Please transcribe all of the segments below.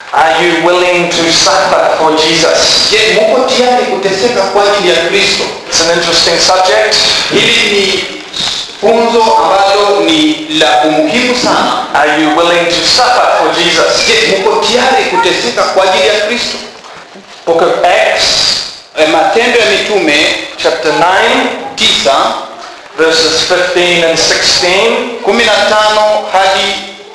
Are you willing to suffer for Jesus? je muko tayari kuteseka kwa ajili ya kristo It's an interesting subject. hili ni funzo ambalo ni la umuhimu sana Are you willing to suffer for Jesus? je muko tayari kuteseka kwa ajili ya kristo Book of Acts, e, matendo ya mitume chapter 9, 9 verses 15 and 16. 15 hadi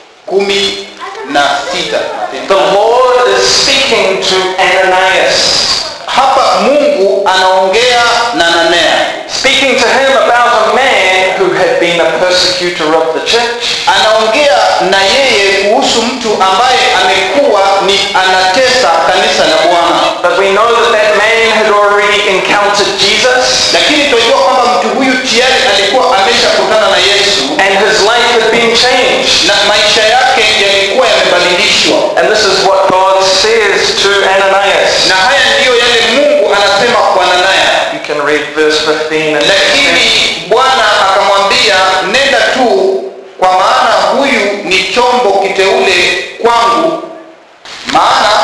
16 The Lord is speaking to Ananias, hapa mungu anaongea na nanea speaking to him about a man who had been a persecutor of the church. anaongea na yeye kuhusu mtu ambaye amekuwa ni anatesa kanisa la bwana But we know that that man had already encountered Jesus lakini tunajua kwamba mtu huyu tayari alikuwa ameshakutana na yesu and his life had been changed. na maisha yake yalikuwa yamebadilishwa And this is what God says to Ananias. na haya ndiyo yale mungu anasema kwa nanaya You can read verse 15 and 16. lakini bwana akamwambia nenda tu kwa maana huyu ni chombo kiteule kwangu maana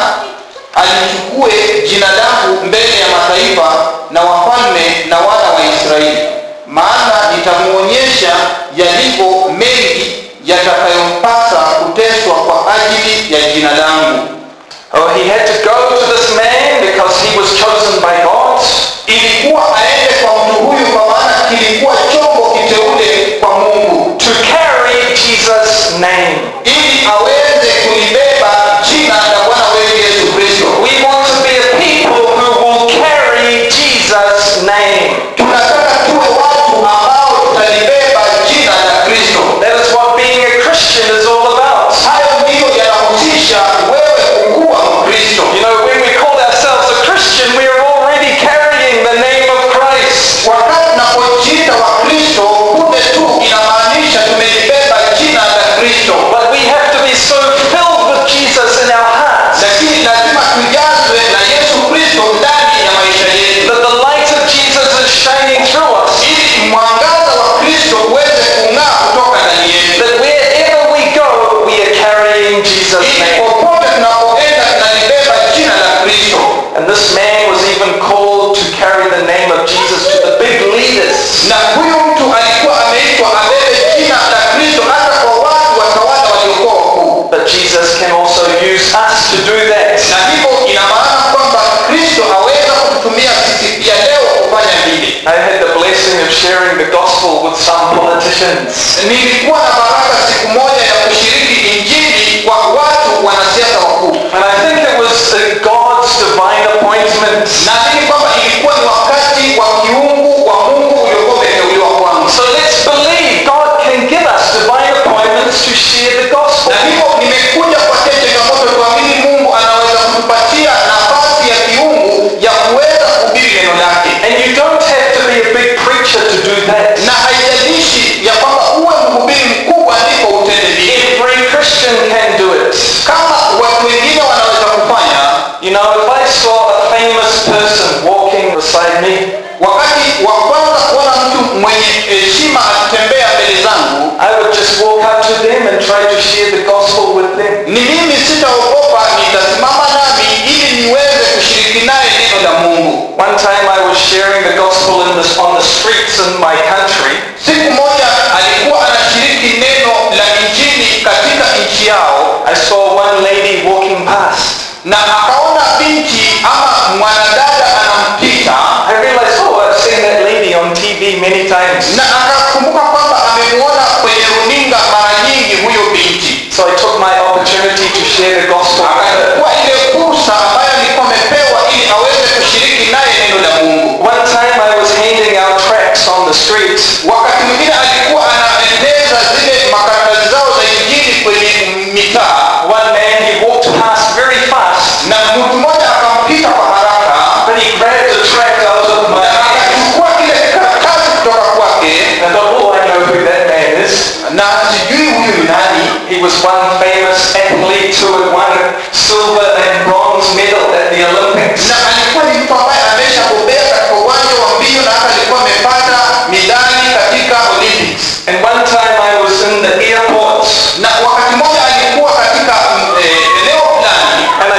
alichukue jina langu mbele ya mataifa na wafalme na wana wa israeli maana nitamuonyesha yalivyo mengi yatakayompasa kuteswa kwa ajili ya jina langu Oh, he had to go to this man because he was chosen by God. ilikuwa aende kwa mtu huyu kwa maana kilikuwa chombo kiteule kwa mungu to carry Jesus' name. ili aweze kulibeba jina la bwana wetu yesu kristo We want to be a people who will carry Jesus' name. tunataka tuwe watu ambao tutalibeba jina la kristo That is what being a Christian is all about. hayo ndiyo yanahusisha wewe kukuwa mkristo You know, when we call ourselves a Christian, we are already carrying the name of Christ. wakati tunapojiita wa kristo kumbe tu inamaanisha tumelibeba jina la kristo But we have to be so filled with Jesus in our hearts lakini lazima tujazwe na yesu kristo ndani ya maisha yetu that the light of Jesus is shining through us. ili mwangaza wa kristo uweze kung'aa kutoka ndani yetu That wherever we go, we are carrying Jesus' ili name. popote tunapoenda tunalibeba jina la kristo And this man was even called to carry the name of Jesus to the big leaders. na huyu mtu alikuwa ameitwa abebe jina la kristo hata kwa watu watawala waliokuwa wakuu But Jesus can also use us to do that. na hivyo ina maana kwamba kristo aweza kututumia sisi pia leo kufanya vile I had the blessing of sharing the gospel with some politicians. nilikuwa na baraka siku moja ya kushiriki injili kwa watu wanasiasa wakuu And I think it was uh, God's divine appointment. naamini kwamba ilikuwa ni wakati wa kiungu wa mungu uliokuwa umeteuliwa kwangu So let's believe God can give us divine appointments to share the gospel. na hivyo nimekuja kupatia changamoto tuamini mungu anaweza kutupatia nafasi ya kiungu ya kuweza kuhubiri neno lake And you don't have to be a big preacher to do that. na haijalishi ya kwamba uwe mhubiri mkubwa ndipo utende vile Every Christian can do it. kama watu wengine wanaweza kufanya You know, if I saw a famous person walking beside me, wakati wa kwanza kuona mtu mwenye heshima akitembea mbele zangu I would just walk up to them and try to share the gospel with them. ni mimi sitaogopa nitasimama nami ili niweze kushiriki naye neno la mungu One time I was sharing the gospel in this, on the streets in my country, siku moja alikuwa anashiriki neno la injili katika nchi yao I saw one lady walking past. na akaona binti ama mwanadada anampita I realized, oh, I've seen that lady on TV many times. na akakumbuka kwamba amemwona kwenye runinga mara nyingi huyo binti So I took my opportunity to share the gospel with her. akachukua ile fursa ambayo alikuwa amepewa ili aweze kushiriki naye neno la mungu One time I was handing out tracts on the streets, wakati mwingine alikuwa anaeneza zile makaratasi zao za injili kwenye mitaa one man, he walked past very fast, na mtu mmoja akampita kwa haraka but he grabbed the tract out of my na hand. akachukua kile karatasi kutoka kwake And I thought, oh, I know who that man is. na sijui huyu ni nani He was one famous athlete who had won a silver and bronze medal at the Olympics. na alikuwa ni mtu ambaye ameshabobea katika uwanja wa mbio na hata alikuwa amepata midali katika olympics And one time I was in the airport. na wakati mmoja alikuwa katika mm, eh, eneo fulani I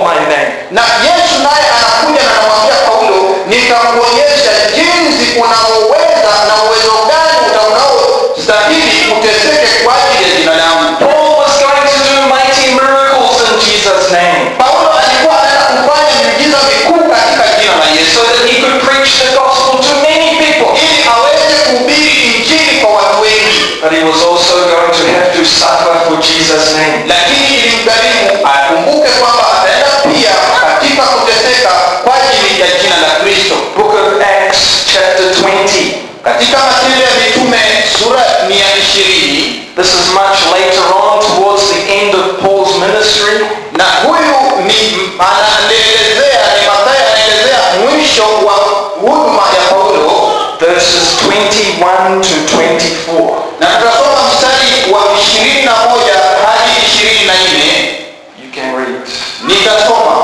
my name. na yesu naye anakuja na anamwambia paulo nitakuonyesha jinsi unaoweza na uwezo gani utaunaostahili uteseke kwa ajili ya jina langu Paul was going to do mighty miracles in Jesus' name paulo alikuwa anaenda kufanya miujiza mikuu katika jina la yesu so that he could preach the gospel to many people. ili aweze kuhubiri injili kwa watu wengi But he was also going to have to suffer for Jesus' name. lakini ilimgharimu akumbuke kwamba ataenda pia katika kuteseka kwa ajili ya jina la kristo Book of Acts, chapter 20. katika matendo ya mitume sura ni ya ishirini This is much later on towards the end of Paul's ministry. na huyu ni anaelezea ni mathayo anaelezea mwisho wa huduma ya paulo verses 21 to 24. na tutasoma mstari wa ishirini na moja hadi ishirini na nne You can read. nitasoma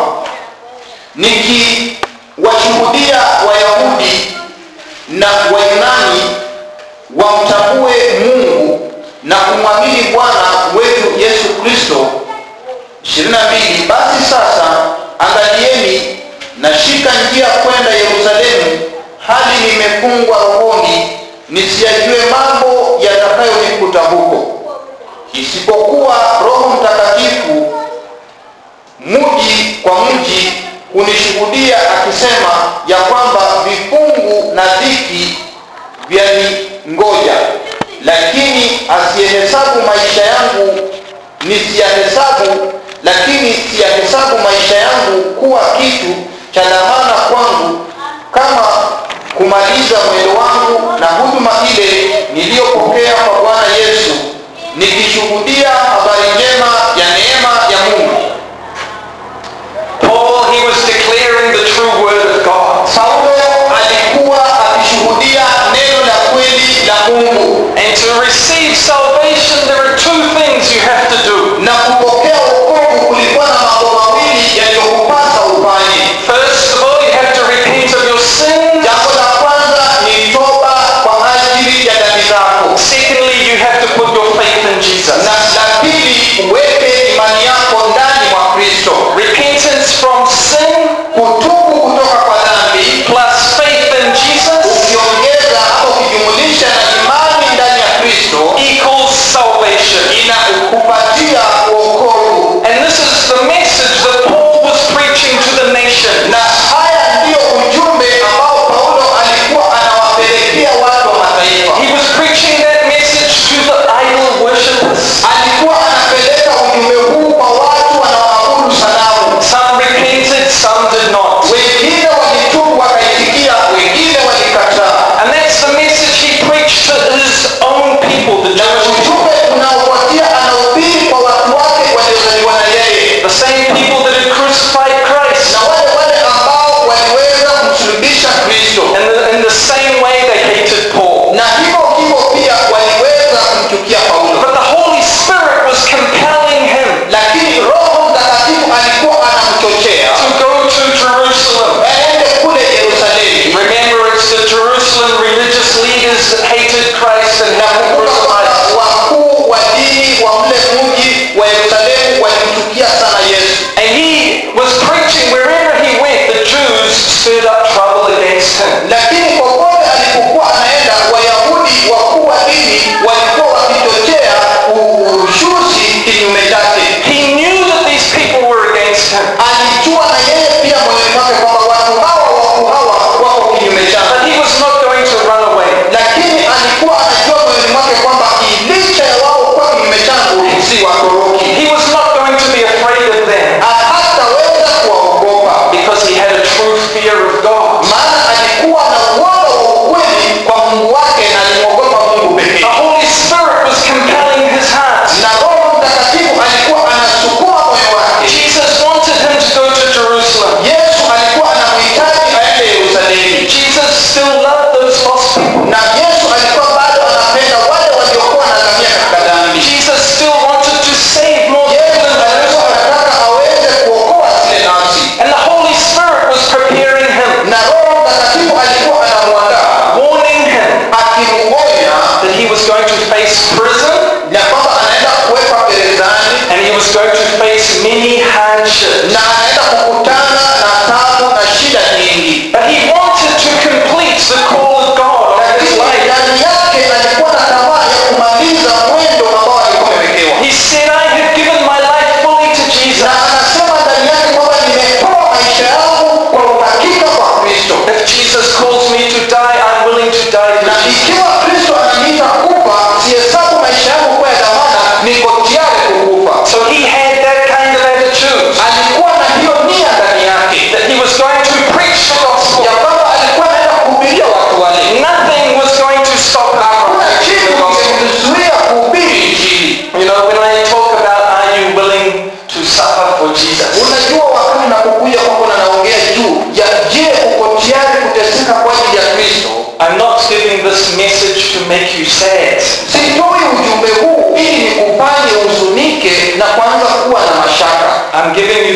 nikiwashuhudia wayahudi na wayunani wamtambue mungu na kumwamini bwana wetu yesu kristo 22 basi sasa angalieni nashika njia kwenda yerusalemu hali nimefungwa rohoni nisiyajue mambo yatakayonikuta huko isipokuwa roho mtakatifu mji kwa mji hunishuhudia akisema ya kwamba vifungu na dhiki vyaningoja lakini asiyehesabu maisha yangu nisiyahesabu lakini siyahesabu maisha yangu kuwa kitu cha dhamana kwangu kama kumaliza mwendo wangu na huduma ile niliyopokea kwa bwana yesu nikishuhudia habari njema ya neema ya mungu Paul, he was declaring the true word of God. paulo alikuwa akishuhudia neno la kweli la mungu And to receive salvation, there are two things you have to do. na kupokea wokovu kulikuwa na mambo mawili yaliyokupasa ufanye First of all, you have to repent of your sins. jambo la kwanza ni toba kwa ajili ya dhambi zako Secondly, you have to put your faith in Jesus. na la pili uweke imani yako ndani mwa kristo Repentance from sin kutubu kutoka kwa dhambi plus faith in Jesus ukiongeza ama ukijumulisha na imani ndani ya kristo equals salvation. inakupatia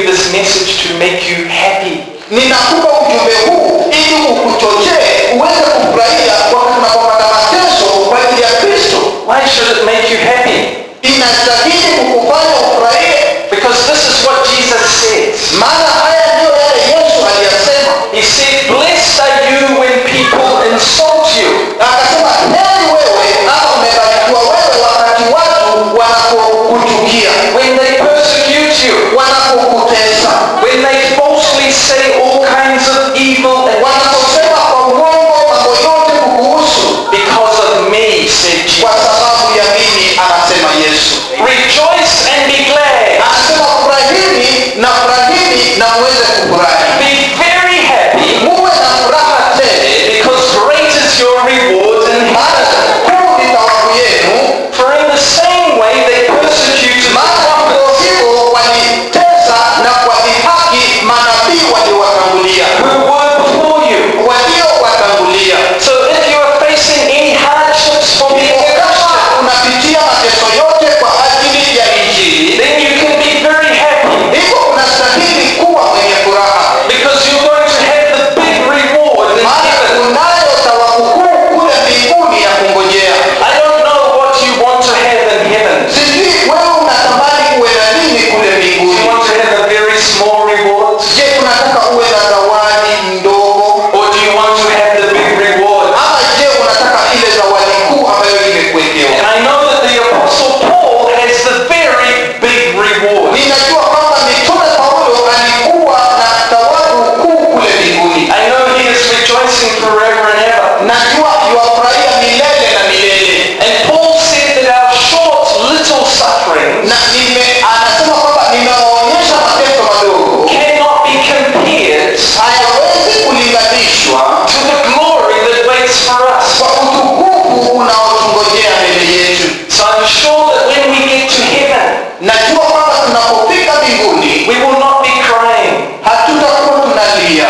this message to make you happy. ninakupa ujumbe huu ili ukuchochee uweze kufurahia wakati unapopata mateso kwa ajili ya kristo Why should it make you happy? inastahili kukufanya ufurahie Because this is what Jesus says. maana haya ndiyo yale yesu aliyasema He said, Blessed are you when people insult you. akasema heri wewe ama umebarikiwa wewe wakati watu wanapokuchukia when they persecute you, wanapokutesa when they falsely say all kinds of evil against wanaposema kwa uongo mambo yote kukuhusu because of me, said kwa Jesus. sababu ya mimi anasema yesu Rejoice and be glad. anasema furahini na furahini na muweze kufurahi Be very happy muwe na furaha tele because great is your reward in maana heaven. kuu ni thawabu yenu For in the same way they persecuted the maana prophets kwa hivyo walitesa na kuwadhihaki manabii waliowatangulia who were before you. waliowatangulia So if you are facing any hardships for being a kama Christian, unapitia mateso yote kwa ajili ya injili then you can be very happy hivyo unastahili kuwa mwenye furaha because you're going to have the big reward in maana heaven. unayo thawabu kuu kule mbinguni ya kungojea I don't know what you want to have in heaven. sijui wewe unatamani uwe na nini kule Do mbinguni you want to have a very small reward? je unataka uwe na zawadi ndogo Or do you want to have the big reward? ama je unataka ile zawadi kuu ambayo imekuwekewa And I know that the Apostle Paul has the very big reward. ninajua kwamba mitume paulo alikuwa na thawabu kuu kule mbinguni I know he is rejoicing forever and ever. najua yuwafurahia milele na milele And Paul said that our short, little sufferings na nime anasema kwamba ninawaonyesha mateso madogo cannot be compared hayawezi kulinganishwa to the glory that waits for us. kwa utukufu unaotungojea mbele yetu So I'm sure that when we get to heaven, najua kwamba tunapofika mbinguni we will not be crying, hatutakuwa tunalia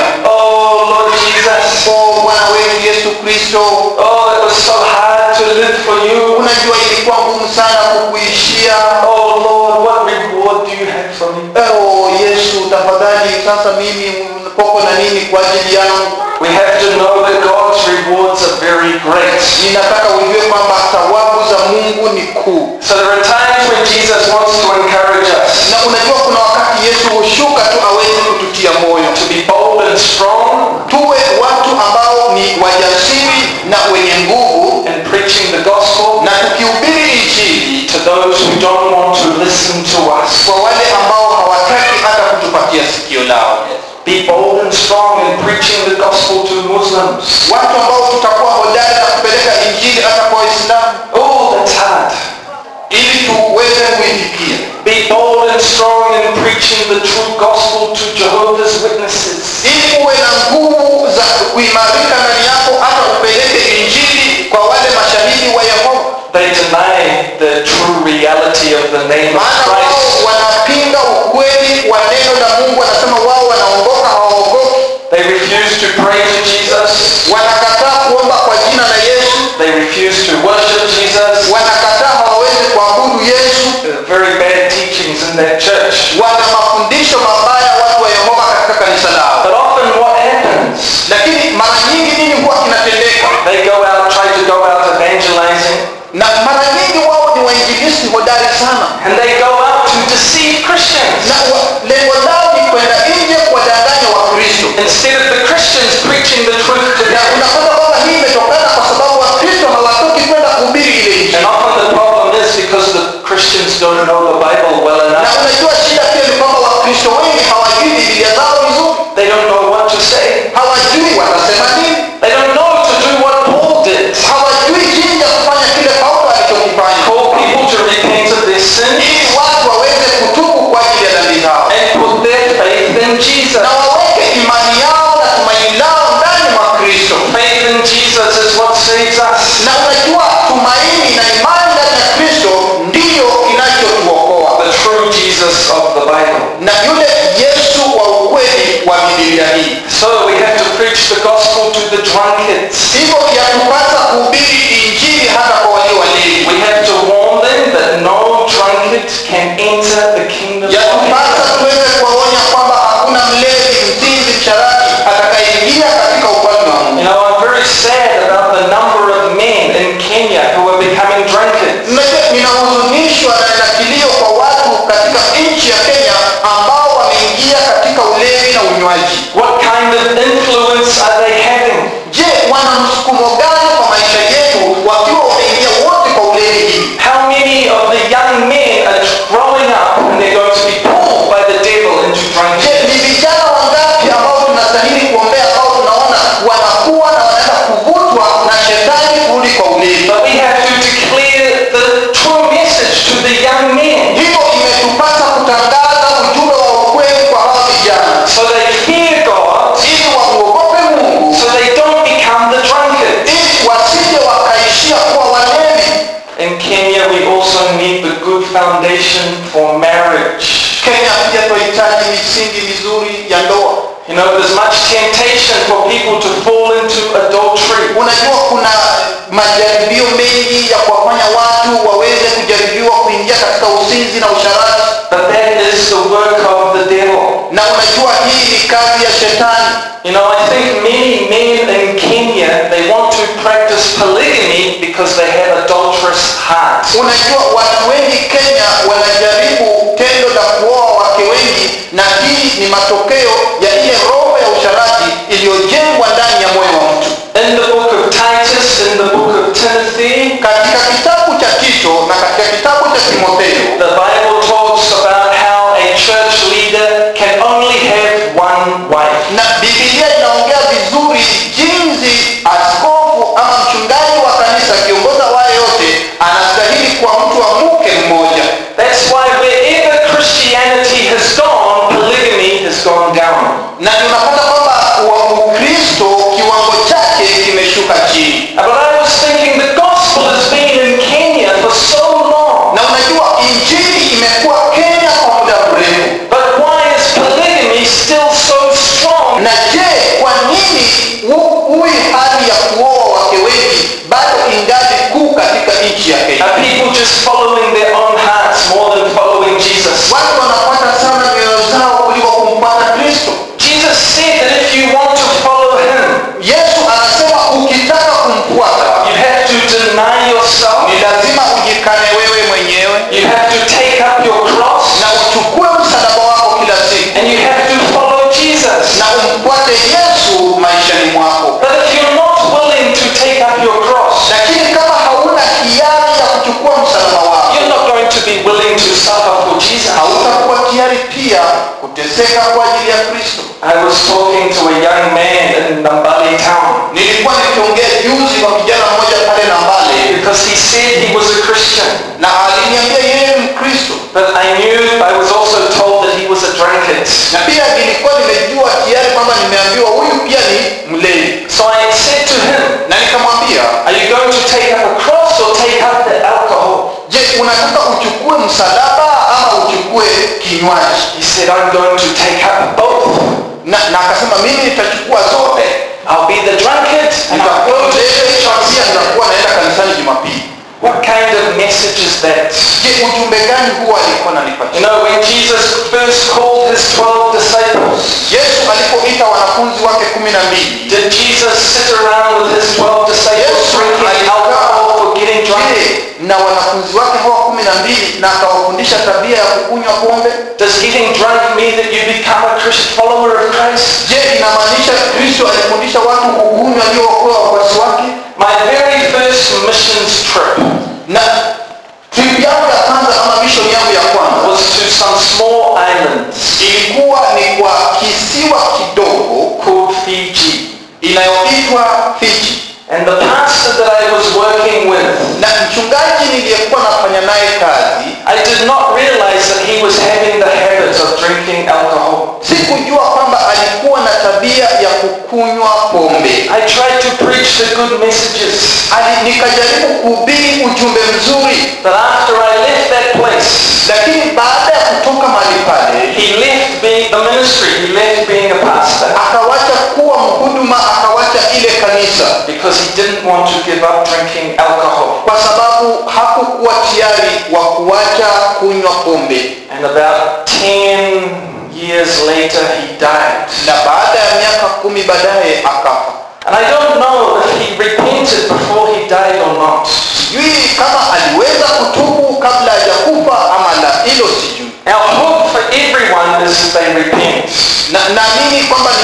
Oh Lord Jesus, o bwana wetu yesu kristo oh it was so hard to live for you. unajua ilikuwa ngumu sana kukuishia Oh Lord, what reward do you have for me? o yesu tafadhali sasa mimi poko na nini kwa ajili yangu We have to know that God's rewards are very great. ninataka ujue kwamba thawabu za mungu ni kuu So there are times when Jesus wants to encourage us na unajua kuna wakati yesu hushuka tu aweze kututia moyo to be bold and strong tuwe watu ambao ni wajasiri na wenye nguvu in preaching the gospel na tukihubiri injili to those who don't want to listen to us. kwa wale ambao hawataki hata kutupatia sikio lao Be bold and strong in preaching the gospel to Muslims. watu ambao tutakuwa hodari na kupeleka injili hata kwa waislamu Oh, that's hard. ili tuweze kuifikia Be bold and strong in preaching the true gospel to Jehovah's Witnesses. ili uwe na nguvu za kuimarika ndani yako hata upeleke injili kwa wale mashahidi wa yehova They deny the true reality of the name of maana wao Christ. wanapinga ukweli wa neno la mungu wanasema wao wanaongoka hawaogoki They refuse to pray to Jesus. wanakataa kuomba kwa jina la yesu They refuse to worship Jesus. wanakataa hawawezi kuabudu yesu There are very bad teachings in that church. wana mafundisho mabaya watu wa yehova katika kanisa lao But often what happens? lakini mara nyingi nini huwa kinatendeka They go out, try to go out evangelizing, na mara nyingi wao ni wainjilisti hodari sana and they go out to deceive Christians. na wa- lengo lao ni kwenda nje kuwadanganya wakristo Instead of the Christians preaching the truth to na them. unapata kwamba hii imetokana kwa sababu wakristo hawatoki kwenda kuhubiri ile And injili often the problem is because the Christians don't know the Bible well na enough. unajua shida pia ni kwamba wakristo wengi hawajui bibilia zao vizuri They don't know what to say. hawajui watasema nini They don't know to do what Paul did. hawajui jinsi ya kufanya kile paulo alichokifanya Call people to repent of their sins ili watu waweze kutubu kwa ajili ya dhambi zao and put their faith in Jesus. na waweke imani yao na tumaini lao ndani mwa kristo Faith in Jesus is what saves us. na unajua tumaini na imani ndani ya kristo ndiyo kinachotuokoa The true Jesus of the Bible. na yule yesu wa ukweli wa bibilia hii So we have to preach the gospel to the drunkards. hivyo yatupasa kuhubiri injili hata kwa walio walevi We have to warn them that no drunkard can enter the kingdom of yatupasa heaven. tuweze kuwaonya vinywaji What kind of influence are they having? je wana msukumo gani kwa maisha yetu wakiwa wameingia wote kwa ulevi hii How many of the young men are growing up and they're going to be pulled by the devil into je drunkenness? ni vijana wangapi ambao tunastahili kuombea ambao tunaona wanakuwa na wanaenda kuvutwa na shetani kurudi kwa ulevi But we have to declare the true message to the young men hivyo imetupasa kutangaza ujumbe wa ukweli kwa hawa vijana so they fear God, ili wamuogope mungu so they don't become the drunkard. ili wasije wakaishia kuwa walevi In Kenya, we also need the good foundation for marriage. kenya pia tunahitaji misingi mizuri ya ndoa You know, there's much temptation for people to fall into adultery. unajua kuna majaribio mengi ya kuwafanya watu waweze kujaribiwa kuingia katika usinzi na usharati But that is the work of the devil. na unajua hii ni kazi ya shetani You know, I think many men in Kenya, they want to practice polygamy because they have adulterous hearts. unajua watu wengi kenya wanajaribu tendo la kuoa wake wengi na hii ni matokeo ya ile roho ya usharati iliyojengwa ndani ya moyo wa mtu In the book of Titus, in the book of Timothy, katika kitabu cha tito na katika kitabu cha timotheo the Bible talks about how a church leader can only have one wife. na bibilia inaongea vizuri jinsi askofu ama mchungaji wa kanisa akiongoza wale yote anastahili kuwa mtu wa mke mmoja That's why wherever Christianity has gone, polygamy has gone down. na tunapata kwamba wa ukristo kiwango chake kimeshuka chini But I was thinking the gospel has been in Kenya for so long. na unajua injili imekuwa kenya kwa muda mrefu But why is polygamy still so strong? na je kwa nini hu- huyu hali ya kuoa wake wengi bado ingali kuu katika nchi ya kenya Are people just following their own hearts more than following Jesus? watu wanapata sana mioyo zao kuliko kumpata kristo Jesus said that if you want to follow him, yesu anasema ukitaka kumfuata you have to deny yourself. ni lazima ujikane wewe mwenyewe You have to take up your cross na uchukue msalaba wako kila siku and you have to follow Jesus. na umfuate yesu maishani mwako But if you're not willing to take up your cross, lakini kama hauna kiari ya kuchukua msalaba wako you're not going to be willing to suffer for Jesus. hautakuwa tayari pia kuteseka kwa ajili ya kristo I was talking to a young man in Nambali town nilikuwa nikiongea juzi kwa kijana mmoja pale na mbale because he said he was a Christian. na aliniambia yeye ni mkristo But I knew, I was also told that he was a drunkard. na pia nilikuwa nimejua tayari kwamba nimeambiwa huyu pia ni mlevi So I said to him, na nikamwambia Are you going to take up a cross or take up the alcohol? je unataka uchukue msalaba ama uchukue kinywaji He said, I'm going to take up both. na, na akasema mimi nitachukua zote I'll be the drunkard and I'll go nitakuwa to mlevi church na on pia Sunday. nitakuwa naenda kanisani jumapili What kind of message is that? je ujumbe gani huwa alikuwa You nanipatia know, when Jesus first called his 12 disciples, yesu alipoita wanafunzi wake kumi na mbili did Jesus sit around with his 12 disciples Yes, drinking I- alcohol or getting drunk? je na wanafunzi wake hawa kumi na mbili na akawafundisha tabia ya kukunywa pombe Does getting drunk mean that you become a Christian follower of Christ? je inamaanisha kristo alifundisha watu kukunywa ndio wakuwa wafuasi wake My very first missions trip na trip yangu ya kwanza ama mission yangu ya kwanza was to some small islands ilikuwa ni kwa kisiwa kidogo called Fiji. inayoitwa fiji And the pastor that I was working with, na mchungaji niliyekuwa nafanya naye kazi I did not realize that he was having the habit of drinking alcohol. sikujua kwamba alikuwa na tabia ya kukunywa pombe I tried to preach the good messages. Ali, nikajaribu kuhubiri ujumbe mzuri But after I left that place, lakini baada ya kutoka mahali pale he left being the ministry, he left being a pastor akawacha kuwa mhuduma akawacha ile kanisa because he didn't want to give up drinking alcohol. kwa sababu hakukuwa tayari wa kuwacha kunywa pombe And about 10 years later, he died. na baada ya miaka kumi baadaye akafa And I don't know if he repented before he died or not. sijui kama aliweza kutubu kabla hajakufa ama la hilo sijui Our hope for everyone is that they repent. na naamini kwamba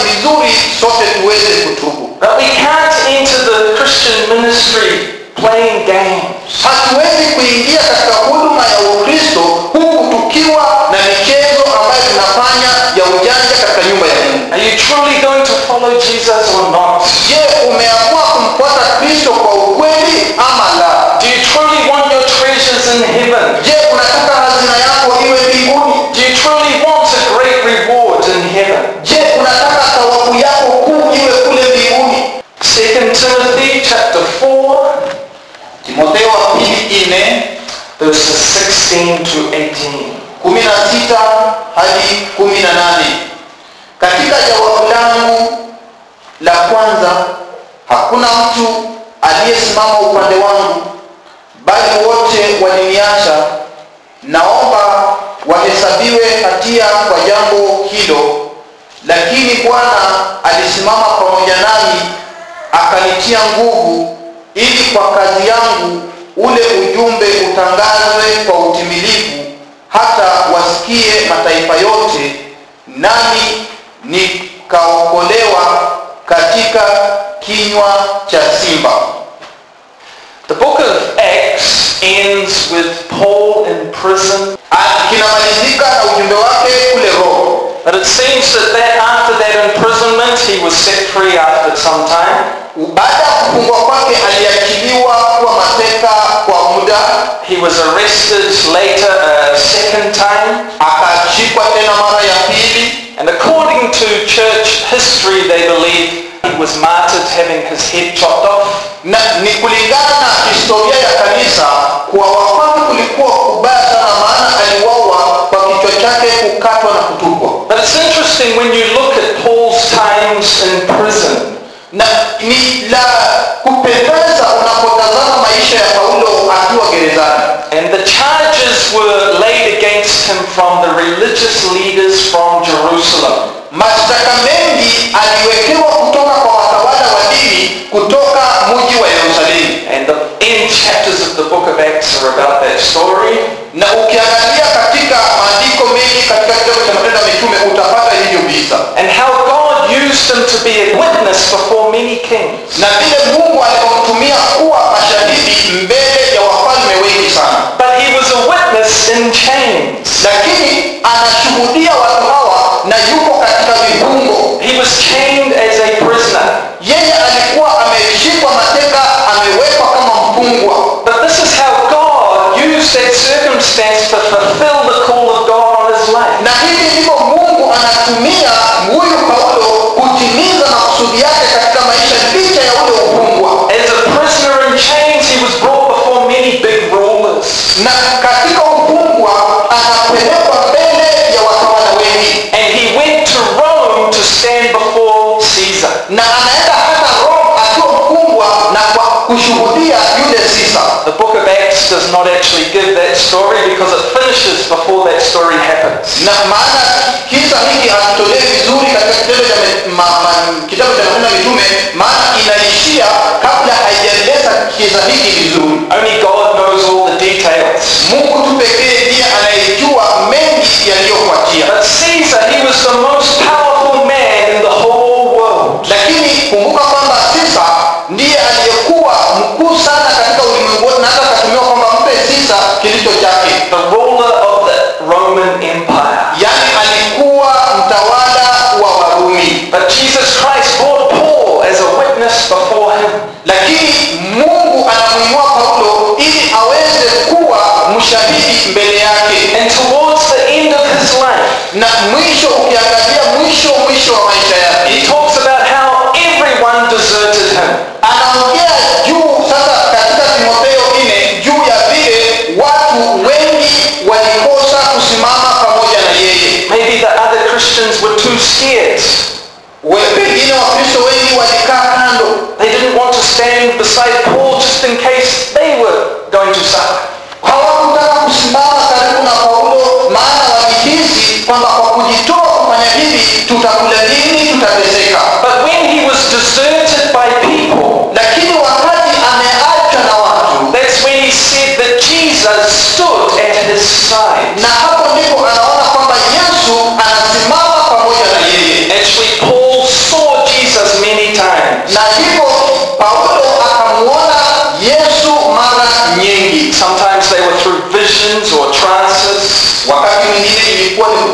playing games. hatuwezi kuingia katika huduma ya ukristo huku tukiwa na michezo ambayo tunafanya ya ujanja katika nyumba ya mungu Are you truly going to follow Jesus or not? je umeamua kumfuata kristo kwa ukweli ama la Do you truly want your treasures in heaven? je unataka hazina yako iwe mbinguni Do you truly want a great reward in heaven? je unataka thawabu yako kuu iwe kule mbinguni 2 Timothy chapter 4, timotheo wa pili nne verses 16 to 18. kumi na sita hadi kumi na nane katika jawabu langu la kwanza hakuna mtu aliyesimama upande wangu bali wote waliniacha naomba wahesabiwe hatia kwa jambo hilo lakini bwana alisimama pamoja nami akanitia nguvu ili kwa kazi yangu ule ujumbe utangazwe kwa utimilifu hata wasikie mataifa yote nami nikaokolewa katika kinywa cha simba The book of Acts ends with Paul in prison, Ah, kinamalizika na ujumbe wake kule roho but it seems that, that after that imprisonment he was set free after some time. baada ya kufungwa kwake aliachiliwa kuwa mateka kwa muda He was arrested later a second time, akashikwa tena mara ya pili and according to church history, they believe he was martyred having his head chopped off. na ni kulingana na historia ya kanisa kuwawa kwake kulikuwa kubaya sana maana aliwawa kwa kichwa chake kukatwa na kutupwa But it's interesting when you look at Paul's times in prison. na ni la kupendeza unapotazama maisha ya paulo akiwa gerezani And the charges were laid against him from the religious leaders from Jerusalem. mashtaka mengi aliwekewa kutoka kwa watawala wa dini kutoka mji wa yerusalemu And the end chapters of the book of Acts are about that story. na ukiangalia katika maandiko mengi katika kitabu cha matendo ya mitume utapata hivyo visa And how God used him to be a witness before many kings. na vile mungu alivyomtumia kuwa mashahidi mbele ya wafalme wengi sana But he was a witness in chains. lakini anashuhudia watu hawa na yuko katika vifungo He was chained as a prisoner. yeye alikuwa ameshikwa mateka amewekwa kama mfungwa But this is how God used that circumstance to fulfill the call of God on his life. na hivi ndivyo mungu anatumia huyu paulo kutimiza makusudi yake katika maisha licha ya ule ufungwa As a prisoner in chains, he was brought before many big rulers. na katika ufungwa anapelekwa mbele ya watawala wengi And he went to Rome to stand before Caesar. na anaenda hata rome akiwa mfungwa na kwa kushuhudia yule sisa The book of Acts does not actually give that story because it finishes before that story happens. na maana kisa hiki hakitolewi vizuri katika kitendo cha me- ma- ma- kitabu cha matendo ya mitume maana inaishia kabla haijaeleza kisa hiki vizuri Only God knows all the details. mungu tu pekee ndiye anayejua mengi yaliyofuatia But Caesar, he was the most powerful man in the whole world. lakini kumbuka kwamba sisa ndiye aliyekuwa mkuu sana katika ulimwengu wote na hata akatumiwa kwamba mpe sisa kilicho chake The ruler of the Roman Empire. yaani alikuwa mtawala wa warumi But Jesus Christ brought Paul as a witness before him. lakini mungu anamuinua paulo ili aweze kuwa mshahidi mbele yake And towards the end of his life, na mwisho ukiangalia mwisho mwisho wa maisha yake he talks about how everyone deserted him. anaongea juu sasa katika timotheo nne juu ya vile watu wengi walikosa kusimama pamoja na yeye Maybe the other Christians were too scared. We- pengine wakristo wengi walikaa kando They didn't want to stand beside Paul just in case they were going to suffer. hawakutaka kusimama karibu na paulo maana walihisi kwamba kwa kujitoa kufanya hivi tutakula nini tutateseka But when he was deserted by people, lakini wakati ameachwa na watu that's when he said that Jesus stood at his side. na hapo ndipo anaona kwamba yesu anasimama pamoja na yeye Actually, Paul saw Jesus many times. na hivyo paulo akamuona yesu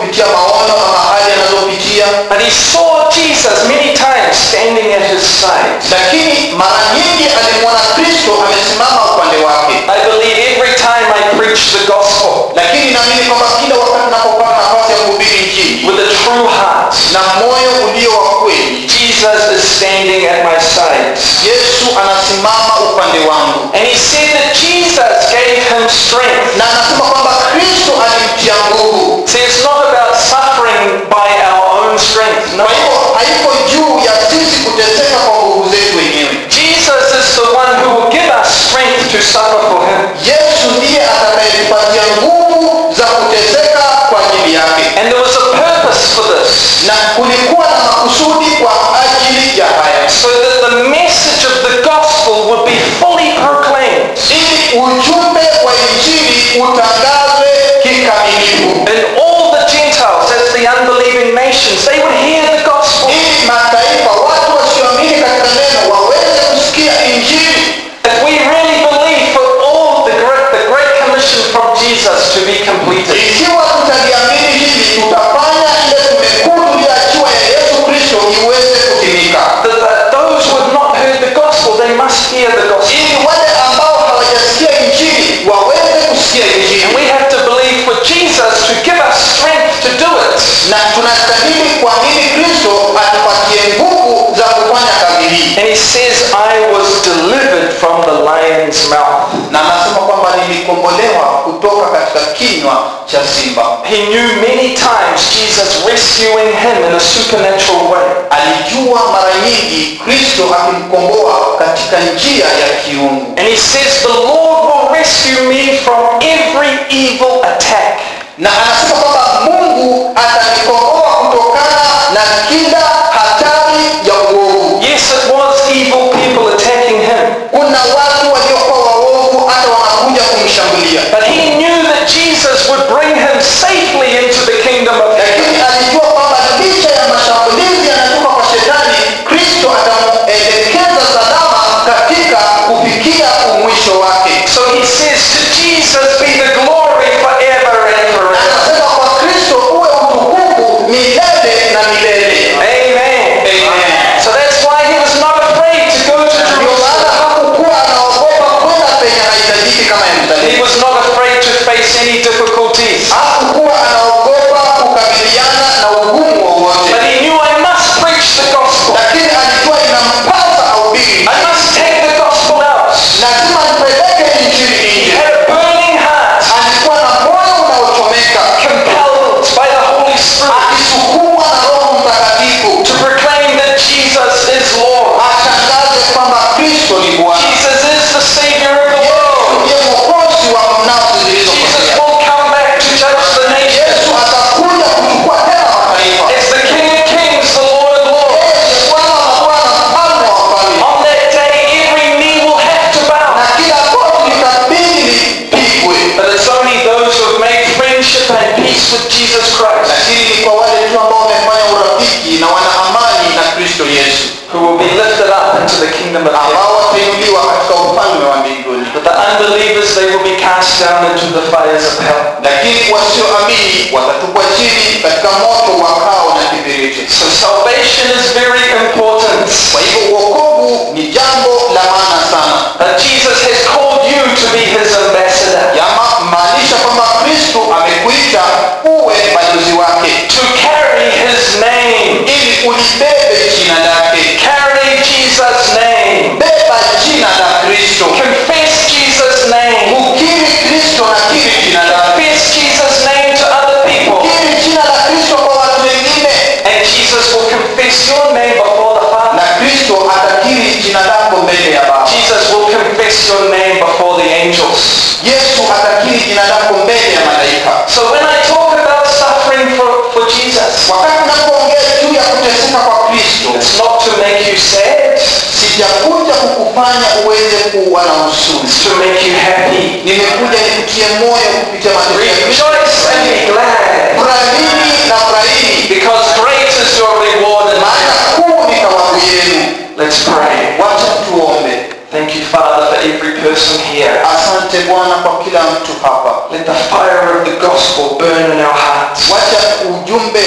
kupitia maono ama hali anazopitia But he saw Jesus many times standing at his side. lakini mara nyingi alimwona kristo amesimama upande wake I believe every time I preach the gospel lakini naamini kwamba kila wakati napopata nafasi ya kuhubiri injili with a true heart, na moyo ulio wa kweli Jesus is standing at my side. yesu anasimama upande wangu And he said that Jesus gave him strength. na anasema kwamba kristo alimtia nguvu See, it's not about suffering by our own strength. No. kwa hiyo haiko juu ya sisi kuteseka kwa nguvu zetu wenyewe Jesus is the one who will give us strength to suffer for him. yesu ndiye atakayetupatia nguvu za kuteseka kwa ajili yake And there was a purpose for this. na kulikuwa na makusudi kwa ajili ya haya So that the message of the gospel would be fully proclaimed. ili ujumbe wa injili utangazwe kikamilifu And all the Gentiles, as the unbelieving nations, they would hear the gospel. ili mataifa watu wasioamini katika neno waweze kusikia injili If we really believe for all the great, the great commission from Jesus to be completed. ikiwa tutaliamini hili tutafanya ile tumekuu tuliachiwa ya yesu kristo iweze kutimika That that those who have not heard the gospel, they must hear the gospel. ili wale ambao hawajasikia injili waweze kusikia injili And we have to believe for Jesus to give us strength to do it. na tunastahili kuamini kristo atupatie nguvu za kufanya kazi hii And he says, I was delivered from the lion's mouth. na anasema kwamba nilikombolewa kutoka katika kinywa cha simba He knew many times Jesus rescuing him in a supernatural way. alijua mara nyingi kristo akimkomboa katika njia ya kiungu And he says, the Lord will rescue me from every evil attack. na anasema kwamba mungu atanikomboa kutokana na kila hatari ya uovu Yes, it was evil people attacking him. kuna watu waliokuwa waovu hata wanakuja kumshambulia But he knew that Jesus would bring him safely into the kingdom of heaven. lakini alijua kwamba licha ya mashambulizi yanatoka kwa shetani kristo atamuelekeza salama katika kufikia umwisho wake So he says, to Jesus be the glory forever and Na forever. anasema kwa kristo uwe utukufu milele na milele Amen. Amen. So that's why he was not afraid to go to ndio maana Jerusalem. hakukuwa anaogopa kwenda penye haitajiki kama He yerusalemu was not afraid to face any difficulties. hakukuwa anaogopa kukabiliana na ugumu wowote But he knew I must preach the gospel. lakini alijua inampasa ahubiri I must take the gospel out. lazima nipeleke injili He nje had a burning heart, alikuwa na moyo unaochomeka compelled by the Holy Spirit akisukumwa na roho mtakatifu to proclaim that Jesus is Lord. atangaze kwamba kristo ni bwana Jesus is the Savior of the world. ndiye mwokozi wa nafsi Jesus zilizopotea will come back to judge the nations. yesu atakuja kuchukua tena mataifa As the King of Kings, the Lord of Lords. Yeye ni bwana wa bwana mfalme wa wafalme On that day, every knee will have to bow. na kila goti litabidi lipigwe But it's only those who have made friendship and peace with Jesus Christ lakini ni kwa wale tu ambao wamefanya urafiki na wana amani na kristo yesu who will be lifted up into the kingdom of heaven. ambao watainuliwa katika ufalme wa mbinguni But the unbelievers, they will be cast down into the fires of hell. lakini wasioamini watatupwa chini katika moto wa kao na kibiriti So salvation is very important. kwa hivyo uokovu ni jambo la maana sana That Jesus has called you to be his ambassador. yama maanisha kwamba kristo amekuita uwe balozi wake To carry his name. ili ulibebe jina lake Carry Jesus' name. beba jina la kristo Confess Jesus' name. ukiri kristo na kiri jina lake Confess Jesus' name to other people. kiri jina la kristo kwa watu wengine And Jesus will confess your name before the Father. na kristo atakiri jina lako mbele ya baba Jesus will confess your name before the angels. yesu atakiri jina lako mbele ya malaika So when I talk about suffering for, for Jesus, wakati napoongea juu ya kuteseka kwa kristo it's not to make you sad, sijakuja kukufanya uweze kuwa na huzuni it's to make you happy. nimekuja nikutie moyo kupitia mateso ya Kristo. Rejoice and be glad, furahini na furahini because great is your reward in maana heaven. kuu ni thawabu yenu Let's pray. wacha tuombe Thank you, Father, for every person here. asante bwana kwa kila mtu hapa Let the fire of the gospel burn in our hearts. wacha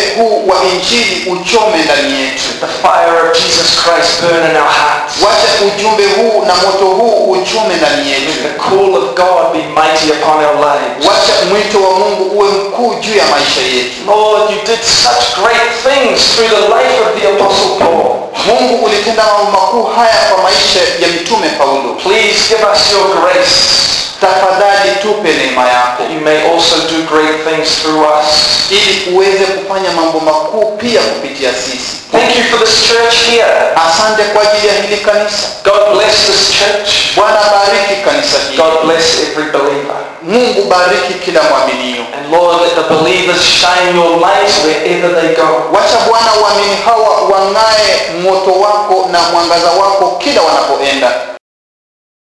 huu wa injili uchome ndani yetu The fire of Jesus Christ burn in our hearts. wacha ujumbe huu na moto huu uchome ndani yetu The call of God be mighty upon our lives. wacha mwito wa mungu uwe mkuu juu ya maisha yetu Lord, you did such great things through the life of the Apostle Paul. mungu ulitenda mambo makuu haya kwa maisha ya mtume paulo Please give us your grace tafadhali tupe neema yako that you may also do great things through us. ili uweze kufanya mambo makuu pia kupitia sisi Thank you for this church here. asante kwa ajili ya hili kanisa God bless this church. bwana bariki kanisa hili God bless every believer. mungu bariki kila mwaminio And Lord, let the believers shine your light wherever they go. wacha bwana uamini hawa wang'ae moto wako na mwangaza wako kila wanapoenda